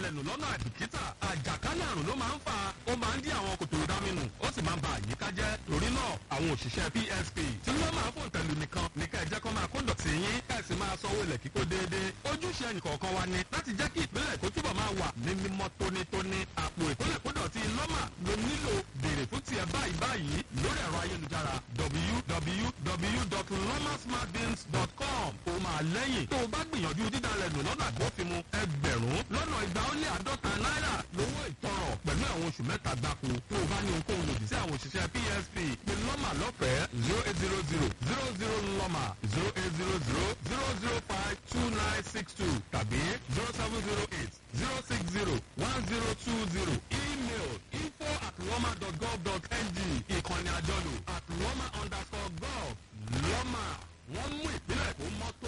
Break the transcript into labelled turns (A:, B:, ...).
A: nù lọ́nà àìbìkítà àjàkálẹ̀ àrùn ló máa ń fa ó máa ń dí àwọn kòtò ìdáminù ó sì máa ń ba àyíká jẹ́ torí náà àwọn òṣìṣẹ́ PSP tí wọ́n máa fò tẹ̀lú nìkan ní ká ẹ jẹ́ kó máa kó dọ̀tí yín ká ẹ sì máa sanwó ilẹ̀ kíkó déédéé ojúṣe ẹnìkọ̀ọ̀kan wa ni láti jẹ́ kí ìpínlẹ̀ kó túbọ̀ máa wà ní mímọ́ tónítóní àpò ìpínlẹ̀ kó dọ̀tí lọ́mà ló nílò béèrè fún tiẹ̀ báyìí báyìí lórí ẹ̀rọ ayélujára www.lomasmartbins.com ó máa lẹ́yìn tó o bá gbìyànjú dídalẹ̀ nù lọ́nà àgbófinmu ẹgbẹ̀rún lọ́nà ìgbà ó lé àádọ́ta náírà lówó ìtanràn pẹ̀lú àwọn oṣù mẹ́ta gbáko tó o bá ní ohunkóhun lòdì sí àwọn òṣìṣẹ́ PSP pé lọ́mà lọ́fẹ̀ẹ́ zero eight zero zero zero zero lọ́mà zero eight zero zero zero zero five two nine six two tàbí zero seven zero eight zero six zero one zero two zero email info at lọ́mà dot gov dot ng ìkànnì àjọlò